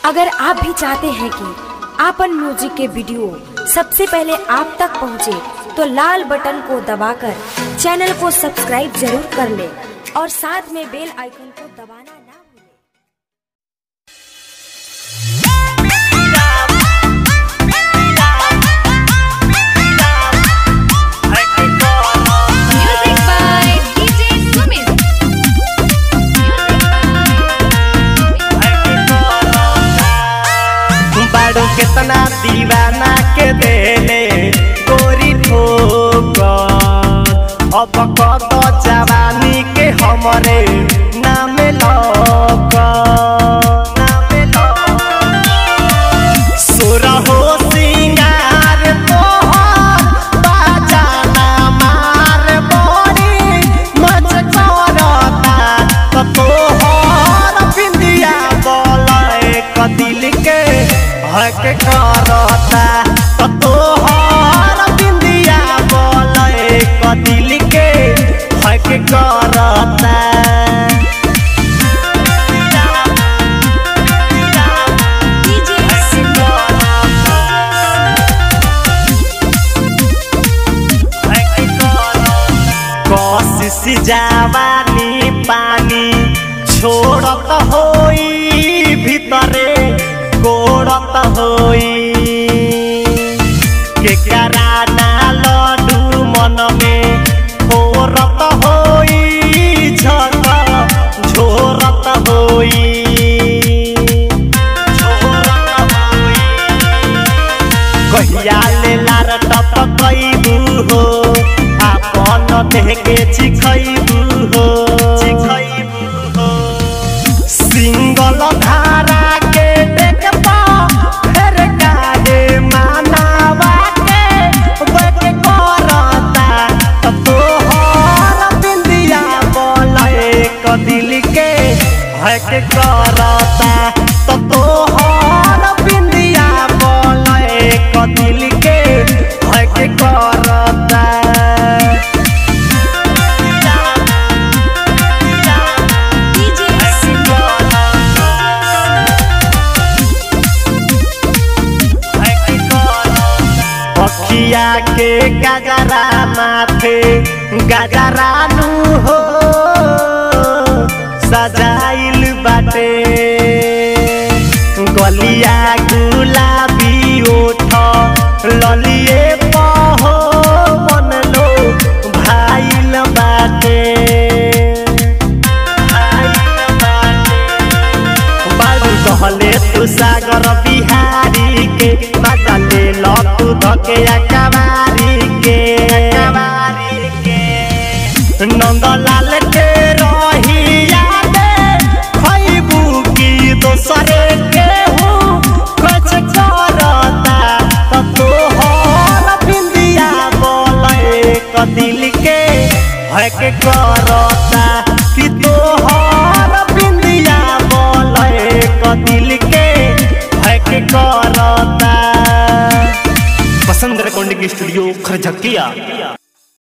अगर आप भी चाहते हैं कि आपन म्यूजिक के वीडियो सबसे पहले आप तक पहुंचे, तो लाल बटन को दबाकर चैनल को सब्सक्राइब जरूर कर ले और साथ में बेल आइकन को दबाना ना भूलें। Music by DJ Sumit. बाड़ू केतना दीवाना के देले गोरी ठोक अब कत जवानी के हमरे नाम लक नाम सुरहो सिंगार तोहर बाजाना मार बड़ी मज करता त तोहर बिंदिया बोले क दिल के हक करता त तोहर बिंदिया बोले क दिल के हक करता DJ कोशिश जवानी पानी छोड़त होई भीतरे कोड़त होई के कराना लड्डू मन में फोरत होई झक झोरत होई झोरत होई कहिया ले लार टपकैबू हो आपन देह के चिखैबू हो चिखैबू हो सिंगल धारा के देख पा फेर काहे मानावा के बक करता त तोहर बिंदिया बोले क दिल के हक करता त तोहर बिंदिया बोले क दिल के हक करता DJ पखिया के गजरा माथे गजरानू हो सजाइल बाटे गलिया गुलाबी ओठ ललिए पहो मन लो भाइल बाटे भाइल बाटे बाबू कहले तू सागर बिहारी के माता ले लो तू धके अकबारी के अकबारी के नंदलाल के रही यादे खैबू की दोसरे के हूँ कुछ करता त तोहर बिंदिया बोले क दिल के हक करता कि तोहर बिंदिया बोले क दिल के हक करता पसंद रेकॉर्डिंग स्टूडियो खरझकिया